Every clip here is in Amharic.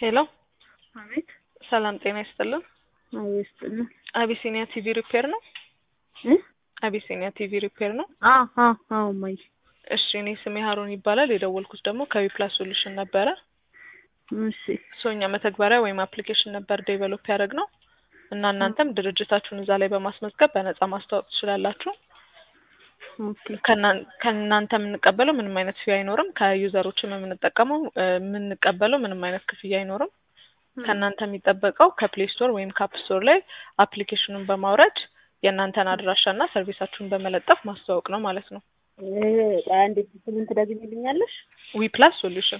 ሄሎ አቤት ሰላም ጤና ይስጥልን። አቤት ስጥልን አቢሲኒያ ቲቪ ሪፔር ነው? እ አቢሲኒያ ቲቪ ሪፔር ነው? አ አ አዎ ማይ እሺ እኔ ስሜ ሀሩን ይባላል። የደወልኩት ደግሞ ከዊፕላስ ሶሉሽን ነበረ። እሺ ሶኛ መተግበሪያ ወይም አፕሊኬሽን ነበር ዴቨሎፕ ያደረግ ነው እና እናንተም ድርጅታችሁን እዛ ላይ በማስመዝገብ በነጻ ማስተዋወቅ ትችላላችሁ። ኦኬ ከእናን- ከእናንተ የምንቀበለው ምንም አይነት ፊ አይኖርም። ከዩዘሮችም የምንጠቀመው እ የምንቀበለው ምንም አይነት ክፍያ አይኖርም። ከእናንተ የሚጠበቀው ከፕሌይ ስቶር ወይም ከአፕ ስቶር ላይ አፕሊኬሽኑን በማውረድ የእናንተን አድራሻና ሰርቪሳችሁን በመለጠፍ ማስተዋወቅ ነው ማለት ነው። እ አንዴ ስምን ትደግሚልኛለሽ? ዊ ፕላስ ሶሉሽን።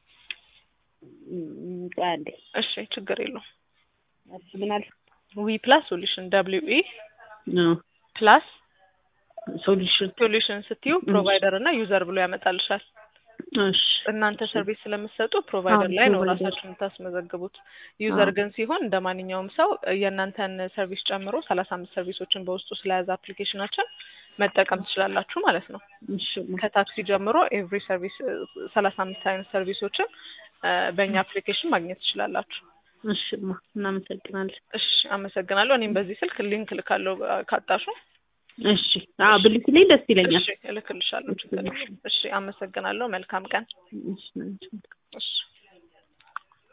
እም፣ ቆይ አንዴ እሺ ችግር የለውም። እሺ ምን አልሽ? ዊ ፕላስ ሶሉሽን ደብሊው ኢ ነው ፕላስ ሶሉሽን ሶሉሽን ስትዩ ፕሮቫይደር እና ዩዘር ብሎ ያመጣልሻል። እሺ እናንተ ሰርቪስ ስለምትሰጡ ፕሮቫይደር ላይ ነው ፕሮቫይደር። ራሳችሁን የምታስመዘግቡት። ዩዘር አዎ። ግን ሲሆን እንደ ማንኛውም ሰው የእናንተን ሰርቪስ ጨምሮ ሰላሳ አምስት ሰርቪሶችን በውስጡ ስለያዘ አፕሊኬሽናችን መጠቀም ትችላላችሁ ማለት ነው። እሺ ከታክሲ ጀምሮ ኤቭሪ ሰርቪስ ሰላሳ አምስት አይነት ሰርቪሶችን እ በእኛ አፕሊኬሽን ማግኘት ትችላላችሁ። እሺማ እናመሰግናለን። እሺ አመሰግናለሁ። እኔም በዚህ ስልክ ሊንክ ልካለሁ ካጣሹ። እሺ አዎ ብልክልኝ ደስ ይለኛል። እሺ እልክልሻለሁ። ችግር የለም። እሺ አመሰግናለሁ። መልካም ቀን። እሺ እሺ